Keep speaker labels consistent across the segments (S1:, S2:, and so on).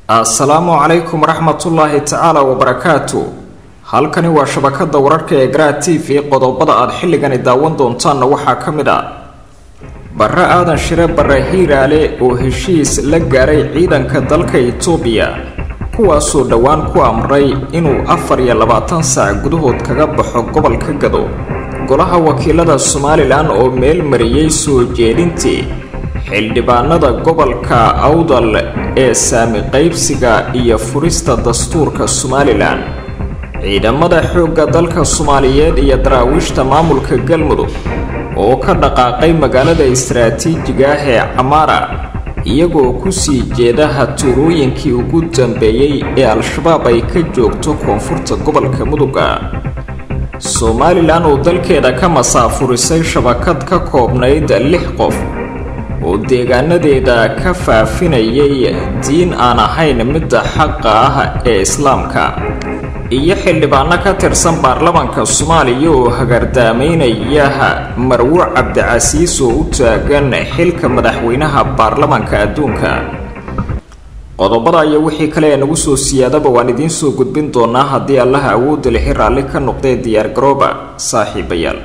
S1: assalaamu calaykum waraxmatullaahi tacaala wabarakaatu halkani waa shabakada wararka ee garaa t v qodobada aad xilligani daawan doontaanna waxaa ka mid ah barre aadan shire barre hiiraale oo heshiis la gaaray ciidanka dalka itoobiya kuwaasoo dhowaan ku amray inuu afar iyo labaatan saac gudahood kaga baxo gobolka gado golaha wakiilada somalilan oo meel mariyey soo jeedintii xildhibaanada gobolka awdal ee saami qaybsiga iyo furista dastuurka somalilan ciidamada xoogga dalka soomaaliyeed iyo daraawiishta maamulka galmudug oo ka dhaqaaqay magaalada istaraatiijiga ah ee camaara iyagoo kusii jeeda hatuurooyinkii ugu dambeeyey ee al-shabaab ay ka joogto koonfurta gobolka muduga somalilan oo dalkeeda ka masaafurisay shabakad ka koobnayd lix qof oo deegaanadeeda ka faafinayay diin aan ahayn midda xaqa ah ee islaamka iyo xildhibaano ka tirsan baarlamaanka soomaaliya oo hagardaamaynaya marwo cabdicasiis oo u taagan xilka madaxweynaha baarlamaanka adduunka qodobada iyo wixii kale ee nagu soo siyaadaba waan idiin soo gudbin doonaa haddii allaha awoodda lixi raalli ka noqdee diyaargarooba saaxiibayaal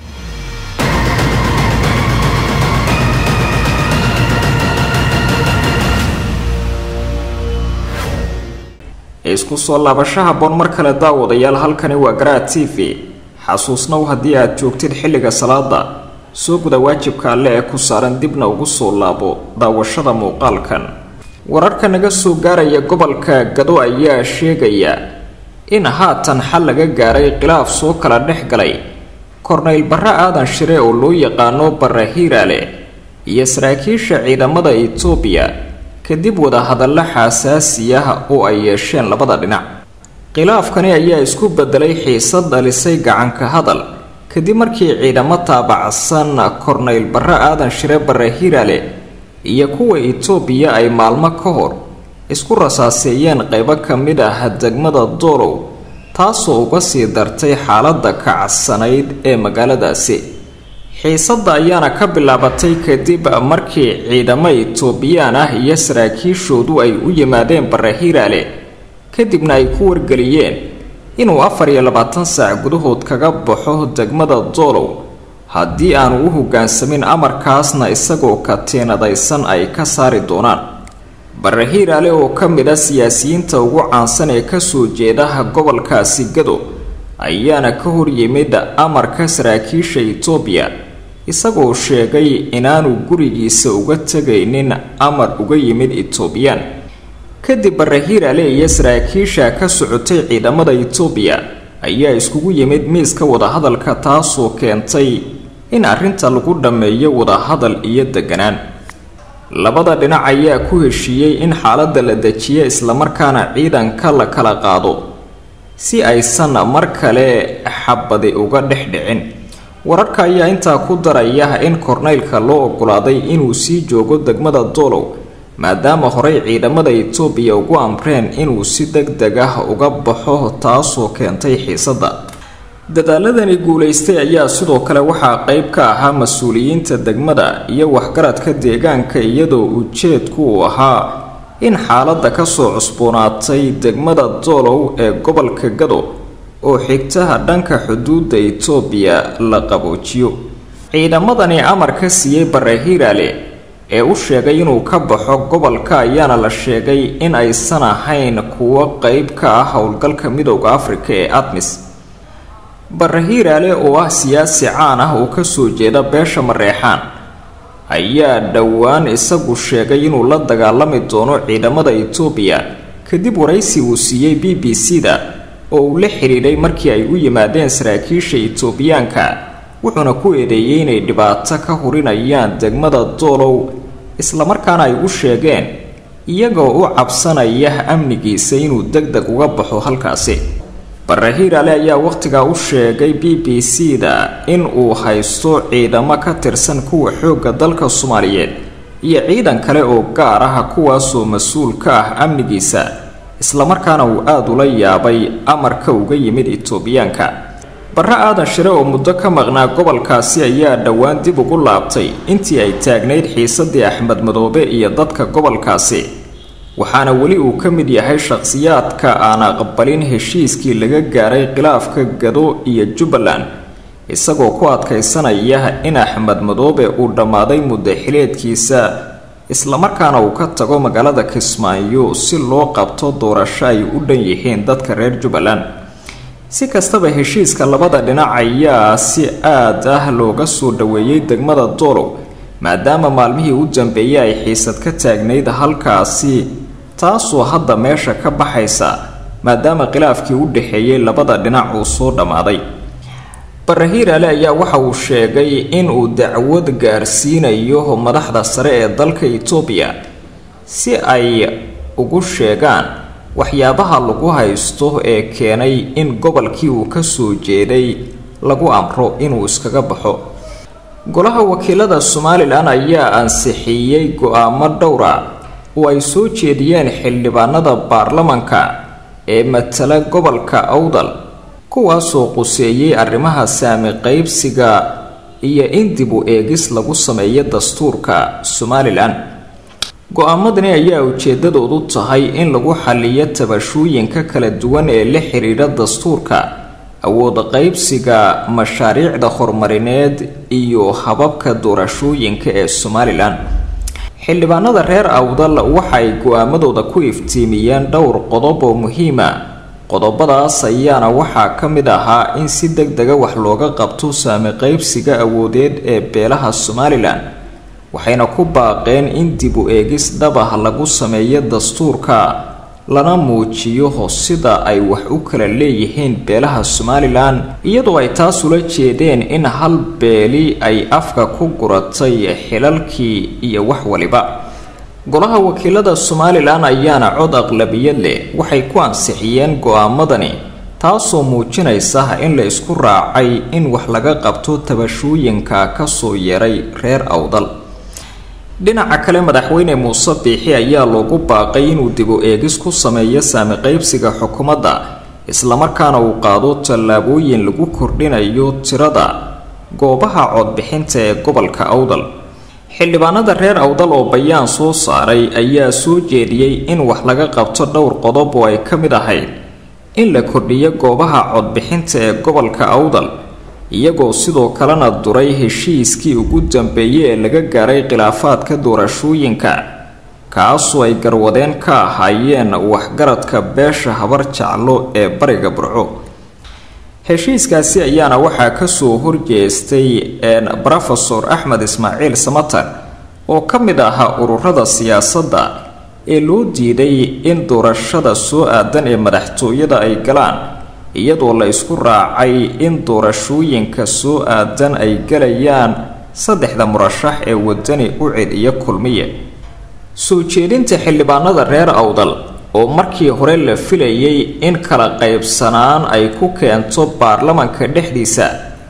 S1: isku soo laabasho haboon mar kale daawadayaal halkani waa garaa t v xasuusnow haddii aad joogtid xilliga salaada soo guda waajibka alle ee ku saaran dibna ugu soo laabo daawashada muuqaalkan wararka naga soo gaaraya gobolka gado ayaa sheegaya in haatan xal laga gaaray khilaaf soo kala dhex galay kornayl barre aadan shire oo loo yaqaano barre hiiraale iyo saraakiisha ciidamada itoobiya kadib wadahadallo xaasaasi ah oo ay yeesheen labada dhinac khilaafkani ayaa isku bedelay xiisad dhalisay gacanka hadal kadib markii ciidamo taabacsan kornayl barre aadan shire barre hiiraale iyo kuwa itoobiya ay maalmo ka hor isku rasaaseeyeen qaybo ka mid ah degmada doolow taasoo uga sii dartay xaaladda kacsanayd ee magaaladaasi xiisadda ayaana ka bilaabatay kadib markii ciidamo itoobiyaan ah iyo saraakiishoodu ay u yimaadeen barre hiiraale kadibna ay ku wargeliyeen inuu afar iyo labaatan saac gudahood kaga baxo degmada doolow haddii aanu u hoggaansamin amarkaasna isagoo katiinadaysan ay ka saari doonaan barre hiiraale oo ka mid a siyaasiyiinta ugu caansan ee kasoo jeedaha gobolkaasi gado ayaana ka hor yimid amarka saraakiisha itoobiya isagoo sheegay inaanu gurigiisa uga tegaynin amar uga yimid itoobiyaan kadib barre hiiraale iyo saraakiisha ka socotay ciidamada itoobiya ayaa iskugu yimid miiska wadahadalka taasoo keentay in arrinta lagu dhammeeyo wadahadal iyo deganaan labada dhinac ayaa ku heshiiyey in xaaladda la dejiyo islamarkaana ciidanka la kala qaado si aysan mar kale xabadi uga dhex dhicin wararka ayaa intaa ku daraya in korneylka loo ogolaaday inuu sii joogo degmada doolow maadaama horey ciidamada itoobiya ugu amreen inuu si deg deg ah uga baxo taasoo keentay xiisadda dadaaladani guulaystay ayaa sidoo kale waxaa qeyb ka ahaa mas-uuliyiinta degmada iyo waxgaradka deegaanka iyadoo ujeedku uu ahaa in xaaladda kasoo cusboonaatay degmada doolow ee gobolka gado oo xigtaha dhanka xuduudda itoobiya la qaboojiyo ciidamadani amar ka siiyey barre hiiraale ee u sheegay inuu ka baxo gobolka ayaana la sheegay in aysan ahayn kuwo qeyb ka ah howlgalka midooda afrika ee admis barre hiiraale oo ah siyaasi caan ah oo kasoo jeeda beesha mareexaan ayaa dhowaan isagu sheegay inuu la dagaalami doono ciidamada itoobiya kadib waraysi uu siiyey b b c da oo uu la xidhiidhay markii ay u yimaadeen saraakiisha itoobiyaanka wuxuuna ku eedeeyey inay dhibaato ka hurinayaan degmada doolow islamarkaana ay u sheegeen iyagoo u cabsanaya amnigiisa inuu deg deg uga baxo halkaasi barre hiiraale ayaa wakhtigaa u sheegay b b c da in uu haysto ciidamo ka tirsan kuwa xoogga dalka soomaaliyeed iyo ciidan kale oo gaar ah kuwaasoo mas-uul ka ah amnigiisa islamarkaana uu aada ula yaabay amarka uga yimid itoobiyaanka barre aadan shire oo muddo ka maqnaa gobolkaasi ayaa dhowaan dib ugu laabtay intii ay taagnayd xiisadii axmed madoobe iyo dadka gobolkaasi waxaana weli uu ka mid yahay shaqhsiyaadka aan aqbalin heshiiskii laga gaaray khilaafka gado iyo jubbaland isagoo ku adkaysanaya in axmed madoobe uu dhammaaday muddaxileedkiisa islamarkaana uu ka tago magaalada kismaayo si loo qabto doorasho ay u dhan yihiin dadka reer jubbaland si kastaba heshiiska labada dhinac ayaa si aad ah looga soo dhaweeyey degmada doolow maadaama maalmihii u dambeeyey ay xiisad ka taagnayd halkaasi taasoo hadda meesha ka baxaysa maadaama khilaafkii u dhexeeyey labada dhinac uu soo dhammaaday barahiirale ayaa waxa uu sheegay inuu dacwad gaarsiinayo madaxda sare ee dalka itoobiya si ay ugu sheegaan waxyaabaha lagu haysto ee keenay in gobolkii uu ka soo jeeday lagu amro inuu iskaga baxo golaha wakiilada somalilan ayaa ansixiyey go-aamo dhowra oo ay soo jeediyeen xildhibaanada baarlamanka ee matala gobolka awdal kuwaasoo quseeyey arrimaha saami qaybsiga iyo in dib u eegis lagu sameeyo dastuurka somalilan go-aamadani ayaa ujeedadoodu tahay in lagu xaliyo tabashooyinka kala duwan ee la xidhiidha dastuurka awood qaybsiga mashaariicda horumarineed iyo hababka doorashooyinka ee somalilan xildhibaanada reer awdal waxay go-aamadooda ku iftiimiyeen dhowr qodob oo muhiima qodobadaas ayaana waxaa ka mid ahaa in si deg dega wax looga qabto saami qaybsiga awoodeed ee beelaha somalilan waxayna ku baaqeen in dib u eegis dhabah lagu sameeyo dastuurka lana muujiyo sida ay wax u kala leeyihiin beelaha somalilan iyadoo ay taas ula jeedeen in hal beeli ay afka ku guratay xilalkii iyo wax waliba golaha wakiilada somalilan ayaana cod aqlabiyad leh waxay ku ansixiyeen go-aamadani taasoo muujinaysa in la isku raacay in wax laga qabto tabashooyinka kasoo yeeray reer awdal dhinaca kale madaxweyne muuse biixi ayaa loogu baaqay inuu dib u eegis ku sameeyo saami qaybsiga xukuumadda islamarkaana uu qaado tallaabooyin lagu kordhinayo tirada goobaha codbixinta ee gobolka awdal xildhibaanada reer awdal oo bayaan soo saaray ayaa soo jeediyey in wax laga qabto dhowr qodob oo ay ka mid ahayd in la kordhiyo goobaha codbixinta ee gobolka awdal iyagoo sidoo kalena duray heshiiskii ugu dambeeyey ee laga gaaray khilaafaadka doorashooyinka kaasoo ay garwadeen ka ahaayeen waxgaradka beesha habar jaclo ee bariga burco heshiiskaasi ayaana waxaa kasoo horjeestay rofesor axmed ismaaciil samatar oo ka mid ahaa ururada siyaasadda ee loo diiday in doorashada soo aadan ee madaxtooyada ay galaan iyadoo la isku raacay in doorashooyinka soo aadan ay galayaan saddexda murashax ee wadani ucid iyo kulmiye soo jeedinta xildhibaanada reer awdal oo markii hore la filayay in kala qaybsanaan ay ku keento baarlamanka dhexdiisa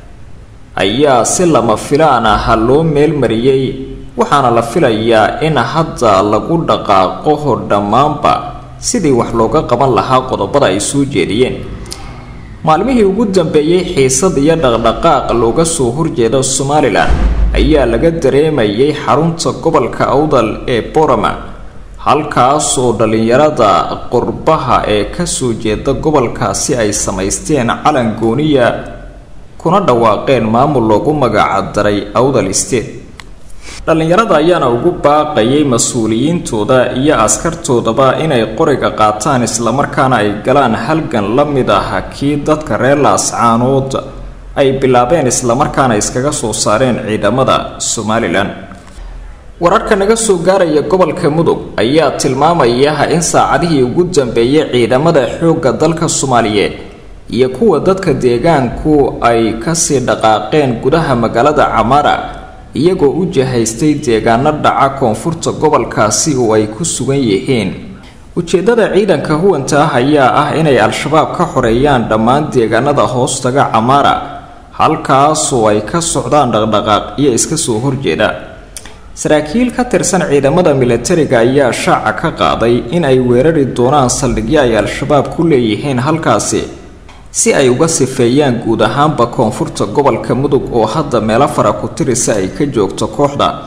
S1: ayaa si lama filaan ah loo meelmariyey waxaana la filayaa in hadda lagu dhaqaaqo dhammaanba sidii wax looga qaban lahaa qodobada ay soo jeediyeen maalmihii ugu dambeeyey xiisad iyo dhaqdhaqaaq looga soo horjeeda somalilan ayaa laga dareemayay xarunta gobolka awdal ee borama halkaas oo dhallinyarada qurbaha ee kasoo jeeda gobolkaasi ay samaysteen calan gooniya kuna dhawaaqeen maamul loogu magacdaray awdal state dhallinyarada ayaana ugu baaqayay mas-uuliyiintooda iyo askartoodaba inay qoriga qaataan islamarkaana ay galaan halgan la mid ah kii dadka reer laascaanood ay bilaabeen islamarkaana iskaga soo saareen ciidamada somalilan wararka naga soo gaaraya gobolka mudug ayaa tilmaamaya in saacadihii ugu dambeeyay ciidamada xoogga dalka soomaaliyeed iyo kuwa dadka deegaanku ay kasii dhaqaaqeen gudaha magaalada camaara iyagoo u jahaystay deegaano dhaca koonfurta gobolkaasi oo ay ku sugan yihiin ujeedada ciidanka huwanta ah ayaa ah inay al-shabaab ka xoreeyaan dhammaan deegaanada hoostaga camaara halkaasoo ay ka socdaan dhaqdhaqaaq iyo iska soo horjeeda saraakiil ka tirsan ciidamada milatariga ayaa shaaca ka qaaday in ay weerari doonaan saldhigyo ay al-shabaab ku leeyihiin halkaasi si ay uga sifeeyaan guud ahaanba koonfurta gobolka mudug oo hadda meelo fara ku tirisa ay ka joogto kooxda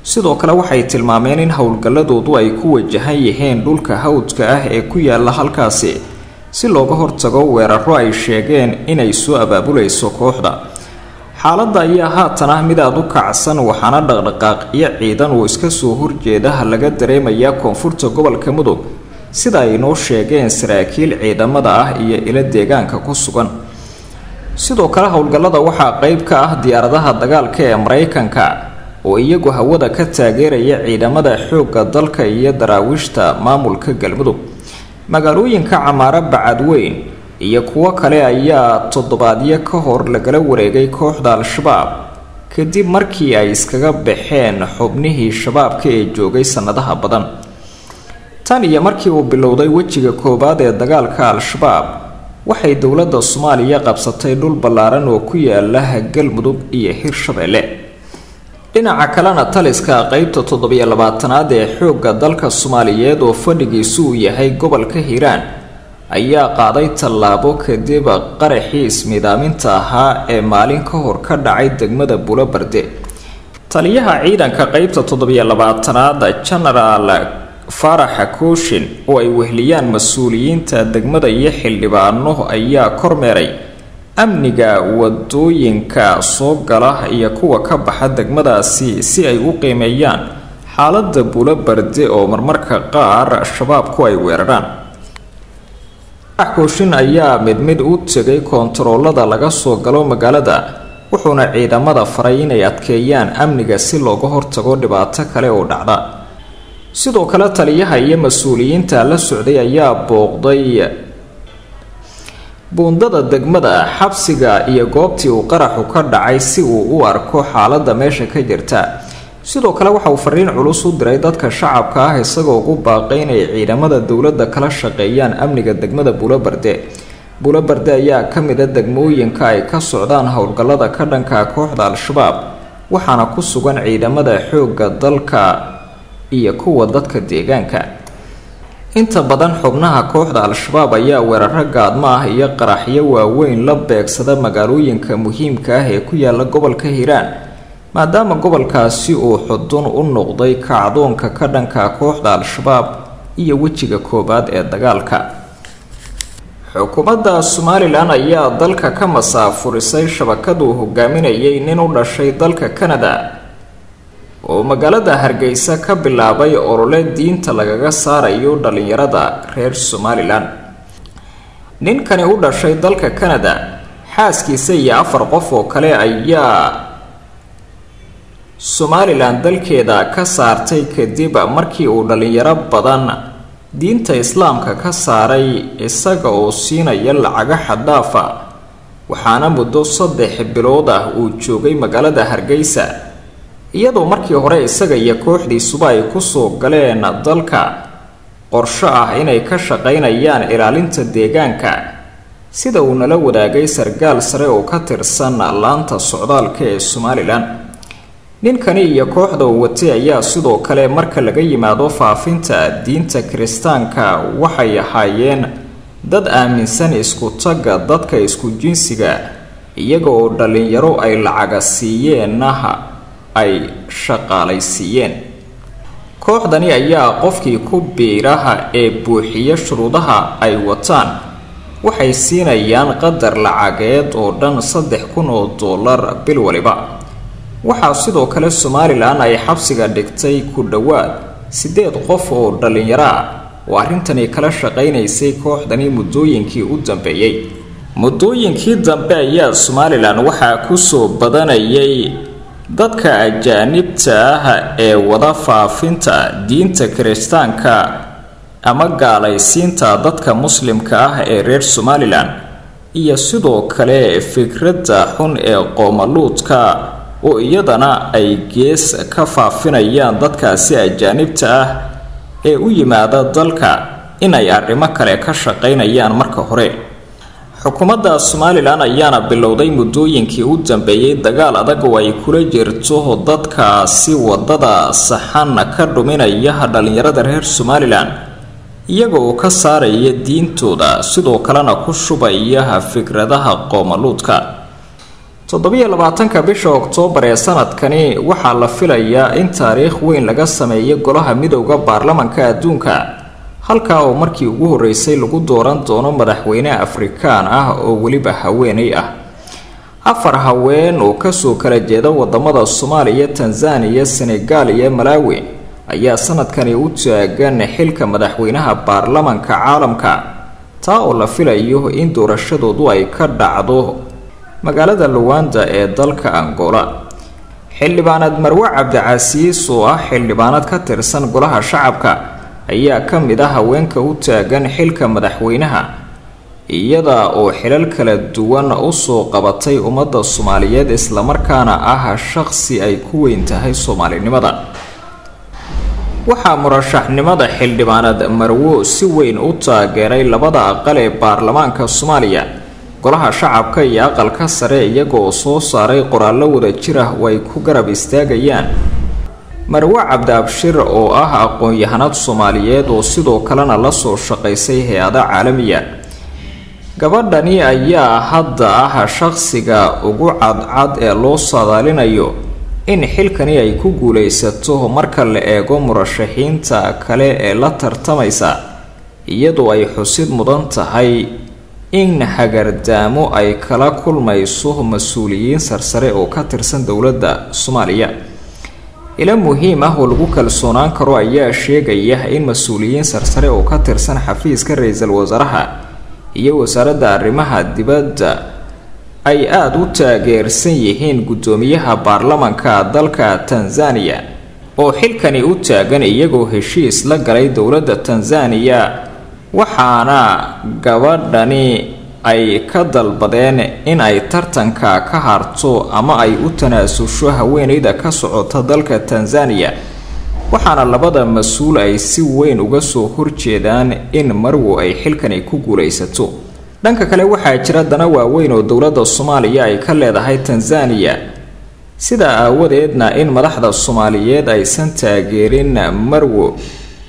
S1: sidoo kale waxay tilmaameen in howlgalladoodu ay ku wajahan yihiin dhulka hawdka ah ee ku yaala halkaasi si looga hortago weeraro ay sheegeen inay soo abaabulayso kooxda xaaladda ayaa haatan ah mid aada u kacsan waxaana dhaqdhaqaaqyo ciidan uu iska soo horjeedaha laga dareemayaa koonfurta gobolka mudug sida ay noo sheegeen saraakiil ciidamada ah iyo ilo deegaanka ku sugan sidoo kale howlgallada waxaa qeyb ka ah diyaaradaha dagaalka ee maraykanka oo iyagu hawada ka taageeraya ciidamada xoogga dalka iyo daraawiishta maamulka galmudug magaalooyinka camaaro bacadweyn iyo kuwo kale ayaa toddobaadyo ka hor lagala wareegay kooxda al-shabaab kadib markii ay iskaga baxeen xubnihii shabaabka ee joogay sannadaha badan tan iyo markii uu bilowday wejiga koowaad ee dagaalka al-shabaab waxay dowladda soomaaliya qabsatay dhul ballaaran oo ku yaala galmudug iyo hirshabeelle dhinaca kalena taliska qeybta toddobiyo labaatanaad ee xoogga dalka soomaaliyeed oo fadhigiisu uu yahay gobolka hiiraan ayaa qaaday tallaabo kadib qaraxii ismiidaaminta ahaa ee maalin ka hor ka dhacay degmada bulobarde taliyaha ciidanka qeybta toddobiyo labaatanaad genaraal faaraxa kooshin oo ay wehliyaan mas-uuliyiinta degmada iyo xildhibaano ayaa kormeeray amniga wadooyinka soo gala iyo kuwa ka baxa degmadaasi si ay u qiimeeyaan xaalada bulobarde oo marmarka qaar shabaabku ay weeraraan kooshin ayaa mid mid u tegay koontaroolada laga soo galo magaalada wuxuuna ciidamada faray inay adkeeyaan amniga si looga hortago dhibaato kale oo dhacda sidoo kale taliyaha iyo mas-uuliyiinta la socday ayaa booqday buundada degmada xabsiga iyo goobtii uu qaraxu ka dhacay si uu u arko xaaladda meesha ka jirta sidoo kale waxa uu fariin culus u diray dadka shacabka ah isagoo ugu baaqay inay ciidamada dowladda kala shaqeeyaan amniga degmada buulobarde buulobarde ayaa ka mida degmooyinka ay ka socdaan howlgallada ka dhanka kooxda al-shabaab waxaana ku sugan ciidamada xoogga dalka iyo kuwa dadka deegaanka inta badan xubnaha kooxda al-shabaab ayaa weeraro gaadmo ah iyo qaraxyo waaweyn la beegsada magaalooyinka muhiimka ah ee ku yaala gobolka hiiraan maadaama gobolkaasi uu xudun u noqday kacdoonka ka dhanka kooxda al-shabaab iyo wejiga koowaad ee dagaalka xukuumadda somalilan ayaa dalka ka masaafurisay shabakaduu hogaaminayay nin u dhashay dalka canada oo magaalada hargeysa ka bilaabay olole diinta lagaga saarayo dhalinyarada reer somalilan ninkani u dhashay dalka canada xaaskiisa iyo afar qof oo kale ayaa somalilan dalkeeda ka saartay kadib markii uu dhalinyaro badan diinta islaamka ka saaray isaga oo siinaya lacago xaddaafa waxaana muddo saddex bilood ah uu joogay magaalada hargeysa iyadoo markii hore isaga iyo kooxdiisuba ay kusoo galeen dalka qorsho ah inay ka shaqaynayaan ilaalinta deegaanka sida uu nala wadaagay sargaal sare oo ka tirsan laanta socdaalka ee somalilan ninkani iyo kooxda uu watay ayaa sidoo kale marka laga yimaado faafinta diinta kiristaanka waxay ahaayeen dad aaminsan isku tagga dadka isku jinsiga iyaga oo dhalinyaro ay lacaga siiyeennaha ay shaqaalaysiiyeen kooxdani ayaa qofkii ku biiraha ee buuxiya shuruudaha ay wataan waxay siinayaan qadar lacageed oo dhan saddex kun oo dollar bil waliba waxaa sidoo kale somalilan ay xabsiga dhigtay ku dhowaad siddeed qof oo dhallinyaro ah oo arrintani kala shaqaynaysay kooxdani muddooyinkii u dambeeyey muddooyinkii dambe ayaa somalilan waxaa kusoo badanayay dadka ajaanibta ah ee wada faafinta diinta kiristaanka ama gaalaysiinta dadka muslimka ah ee reer somalilan iyo sidoo kale fikradda xun ee qoomaluudka oo iyadana ay gees ka faafinayaan dadkaasi ajaanibta ah ee u yimaada dalka inay arrimo kale ka shaqaynayaan marka hore xukuumadda somalilan ayaana bilowday muddooyinkii u dambeeyey dagaal adag oo ay kula jirto dadkaasi wadada saxan ka dhuminaya dhallinyarada reer somalilan iyaga oo ka saaraya diintooda sidoo kalena ku shubaya fikradaha qoomaluudka toddobiyo labaatanka bisha oktoobar ee sanadkani waxaa la filayaa in taariikh weyn laga sameeyo golaha midowda baarlamanka adduunka halkaa oo markii ugu horeysay lagu dooran doono madaxweyne afrikaan ah oo weliba haweeney ah afar haween oo kasoo kala jeeda wadamada soomaaliya tanzaniya senegaal iyo malaawi ayaa sanadkani u taagan xilka madaxweynaha baarlamanka caalamka taa oo la filayo in doorashadoodu ay ka dhacdo magaalada luwanda ee dalka angola xildhibaanad marwe cabdicasiis oo ah xildhibaanad ka tirsan golaha shacabka ayaa ka mid ah haweenka u taagan xilka madaxweynaha iyada oo xilal kala duwan usoo qabatay ummadda soomaaliyeed islamarkaana ah shaqsi ay ku weyn tahay soomaalinimada waxaa murashaxnimada xildhibaanad marwo si weyn u taageeray labada aqal ee baarlamaanka soomaaliya golaha shacabka iyo aqalka sare iyagoo soo saaray qoraallo wada jir ah oo ay ku garab istaagayaan marwe cabdi abshir oo ah aqoon-yahanad soomaaliyeed oo sidoo kalena lasoo shaqaysay hay-ada caalamiya gabadhani ayaa hadda ah shaqsiga ugu cadcad ee loo saadaalinayo in xilkani ay ku guulaysato marka la eego murashaxiinta kale ee la tartamaysa iyadoo ay xusid mudan tahay in hagardaamo ay kala kulmayso mas-uuliyiin sarsare oo ka tirsan dowladda soomaaliya ilo muhiim ah oo lagu kalsoonaan karo ayaa sheegaya in mas-uuliyiin sarsare oo ka tirsan xafiiska ra-iisul wasaaraha iyo wasaaradda arrimaha dibadda ay aada u taageersan yihiin guddoomiyaha baarlamanka dalka tanzaniya oo xilkani u taagan iyagoo heshiis la galay dowladda tanzaniya waxaana gabadhani ay ka dalbadeen in ay tartanka ka harto ama ay u tanaasusho haweeneyda ka socota dalka tanzaniya waxaana labada mas-uul ay si weyn uga soo horjeedaan in marwo ay xilkani ku guulaysato dhanka kale waxaa jira dana waaweyn oo dowladda soomaaliya ay ka leedahay tanzaniya sidaa aawadeedna in madaxda soomaaliyeed aysan taageerin marwo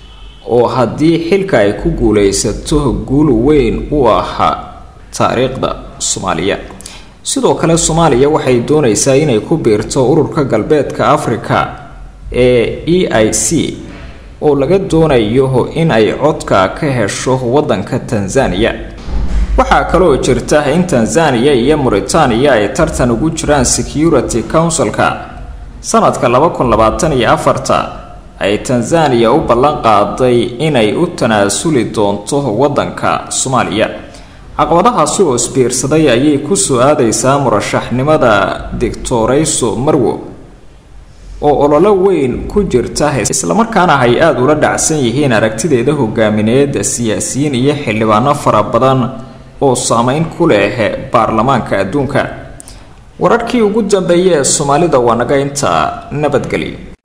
S1: oo haddii xilka ay ku guulaysato guul weyn u ahaa taariikhda soomaaliya sidoo kale soomaaliya waxay doonaysaa inay ku biirto ururka galbeedka afrika ee e i c oo laga doonayo in ay codka ka hesho waddanka tanzaniya waxaa kaloo jirta in tanzaniya iyo muritaaniya ay tartan ugu jiraan security councilka sanadka laba kun labaatan iyo afarta ay tanzaniya u ballan qaaday inay u tanaasuli doonto waddanka soomaaliya caqabadahaasi oo isbiirsaday ayay kusoo aadaysaa murashaxnimada dictorayso marwo oo ololo weyn ku jirta islamarkaana ay aada ula dhacsan yihiin aragtideeda hogaamineed siyaasiyiin iyo xildhibaano fara badan oo saameyn ku leh baarlamaanka adduunka wararkii ugu dambeeyay ee soomaalida waa naga intaa nabadgelyo